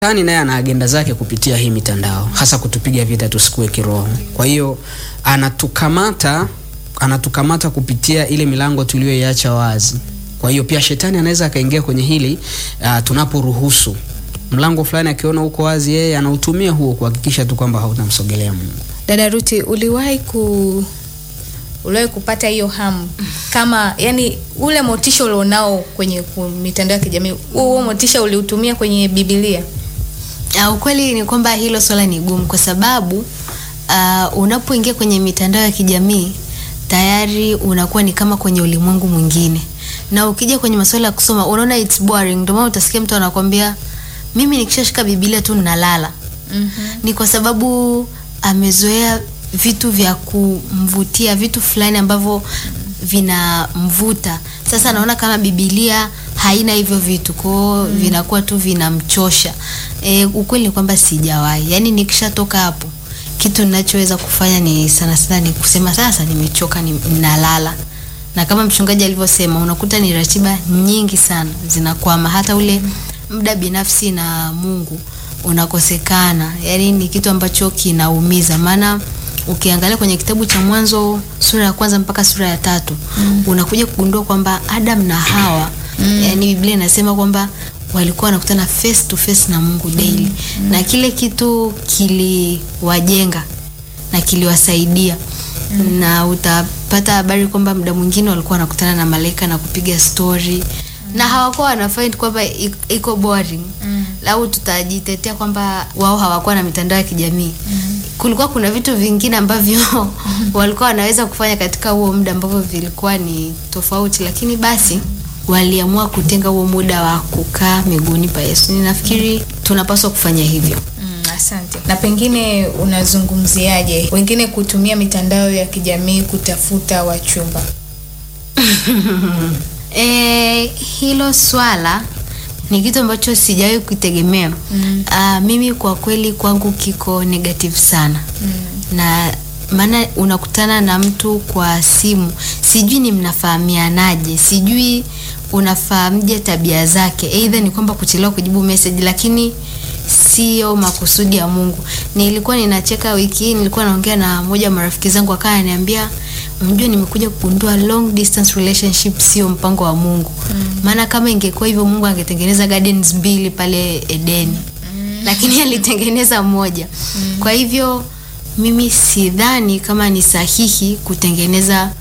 Shetani naye ana agenda zake kupitia hii mitandao, hasa kutupiga vita tusikue kiroho. Kwa hiyo anatukamata, anatukamata kupitia ile milango tuliyoiacha wazi. Kwa hiyo pia shetani anaweza akaingia kwenye hili uh, tunaporuhusu mlango fulani, akiona uko wazi, yeye anautumia huo kuhakikisha tu kwamba hautamsogelea Mungu. Dada Ruti, uliwahi ku uliwahi kupata hiyo hamu kama yani ule motisha ulionao kwenye ku- mitandao ya kijamii huo huo motisha uliutumia kwenye Biblia? Uh, ukweli ni kwamba hilo swala ni gumu kwa sababu uh, unapoingia kwenye mitandao ya kijamii tayari unakuwa ni kama kwenye ulimwengu mwingine, na ukija kwenye masuala ya kusoma unaona it's boring. Ndio maana utasikia mtu anakwambia mimi nikishashika Biblia tu ninalala. Ni kwa sababu amezoea vitu vya kumvutia, vitu fulani ambavyo vinamvuta. Sasa anaona kama Biblia haina hivyo vitu, kwao vinakuwa tu vinamchosha. E, ukweli ni kwamba sijawahi, yaani nikishatoka hapo kitu ninachoweza kufanya ni sana sana ni kusema sasa nimechoka, ni- ninalala. Na kama mchungaji alivyosema, unakuta ni ratiba nyingi sana zinakwama, hata ule muda binafsi na Mungu unakosekana. Yaani ni kitu ambacho kinaumiza, maana ukiangalia kwenye kitabu cha Mwanzo sura ya kwanza mpaka sura ya tatu unakuja kugundua kwamba Adam na Hawa yaani Biblia inasema kwamba walikuwa wanakutana face to face na Mungu daily na kile kitu kiliwajenga na kiliwasaidia na utapata habari kwamba muda mwingine walikuwa wanakutana na malaika na kupiga story na hawakuwa wanafind kwamba i- iko boring lau tutajitetea kwamba wao hawakuwa na mitandao ya kijamii kulikuwa kuna vitu vingine ambavyo walikuwa wanaweza kufanya katika huo muda ambavyo vilikuwa ni tofauti lakini basi waliamua kutenga huo muda wa kukaa miguuni pa Yesu. Ninafikiri tunapaswa kufanya hivyo. Mm, asante. Na pengine unazungumziaje wengine kutumia mitandao ya kijamii kutafuta wachumba? E, hilo swala ni kitu ambacho sijawahi kutegemea. Mm. mimi kwa kweli kwangu kiko negative sana. Mm. Na maana unakutana na mtu kwa simu, sijui ni mnafahamianaje, sijui unafahamje tabia zake. Aidha ni kwamba kuchelewa kujibu message, lakini sio makusudi ya Mungu. Nilikuwa ninacheka wiki hii, nilikuwa naongea na mmoja wa marafiki zangu, akawa ananiambia unajua, nimekuja kugundua long distance relationship sio mpango wa Mungu. Maana kama ingekuwa hivyo, Mungu angetengeneza gardens mbili pale Edeni, lakini alitengeneza moja. Kwa hivyo mimi sidhani kama ni sahihi kutengeneza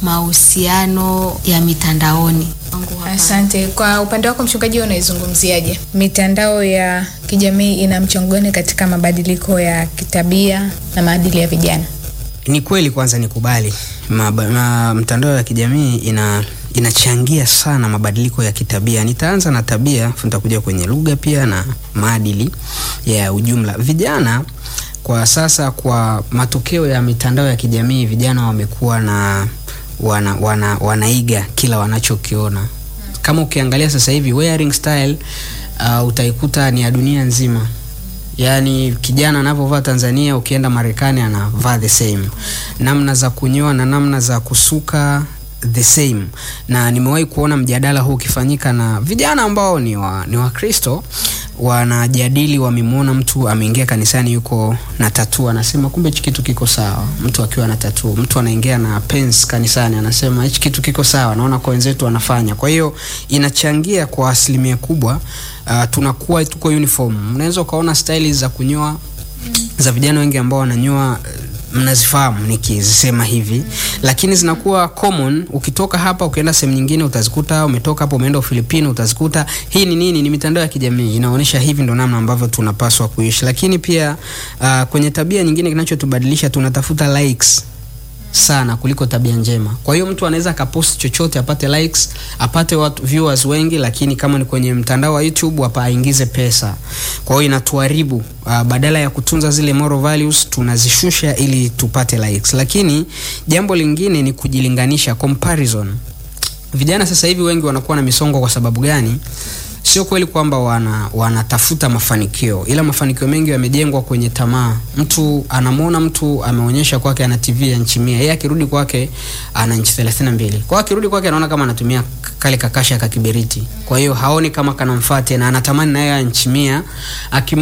mahusiano ya mitandaoni. Kwangu hapana. Asante. Kwa upande wako mchungaji, wewe unaizungumziaje mitandao ya kijamii? Ina mchango gani katika mabadiliko ya kitabia na maadili ya vijana? Ni kweli, kwanza nikubali Maba- ma, mtandao ya kijamii ina inachangia sana mabadiliko ya kitabia. Nitaanza na tabia, afu nitakuja kwenye lugha pia na maadili ya ujumla. Vijana kwa sasa, kwa matokeo ya mitandao ya kijamii, vijana wamekuwa na wana, wana, wanaiga kila wanachokiona. Kama ukiangalia sasa hivi wearing style uh, utaikuta ni ya dunia nzima yaani kijana anavyovaa Tanzania, ukienda Marekani anavaa the same, namna za kunyoa na namna za kusuka the same. Na nimewahi kuona mjadala huu ukifanyika na vijana ambao ni wa ni Wakristo wanajadili, wamemwona mtu ameingia kanisani yuko na tatuu, anasema kumbe hichi kitu kiko sawa. Mtu akiwa na tatuu, mtu anaingia na pens kanisani, anasema hichi kitu kiko sawa, naona kwa wenzetu wanafanya. Kwa hiyo inachangia kwa asilimia kubwa uh, tunakuwa tuko uniform. Unaweza ukaona staili za kunyoa za vijana wengi ambao wananyoa eh, mnazifahamu nikizisema hivi, lakini zinakuwa common. Ukitoka hapa ukienda sehemu nyingine utazikuta, umetoka hapo umeenda Ufilipino utazikuta. Hii ni nini? Ni mitandao ya kijamii inaonyesha hivi ndo namna ambavyo tunapaswa kuishi. Lakini pia uh, kwenye tabia nyingine kinachotubadilisha tunatafuta likes sana kuliko tabia njema. Kwa hiyo mtu anaweza akapost chochote apate likes, apate watu viewers wengi, lakini kama ni kwenye mtandao wa YouTube hapa aingize pesa. Kwa hiyo inatuharibu. Uh, badala ya kutunza zile moral values tunazishusha ili tupate likes. Lakini jambo lingine ni kujilinganisha, comparison. Vijana sasa hivi wengi wanakuwa na misongo kwa sababu gani? sio kweli kwamba wana wanatafuta mafanikio, ila mafanikio mengi yamejengwa kwenye tamaa. Mtu anamwona mtu ameonyesha kwake ana TV ya nchi mia, yeye akirudi kwake ana nchi thelathini na mbili. Kwa hiyo akirudi kwake anaona kama anatumia k- kale kakasha ka kiberiti, kwa hiyo haoni kama kanamfaa tena, anatamani naye ya nchi mia. Aki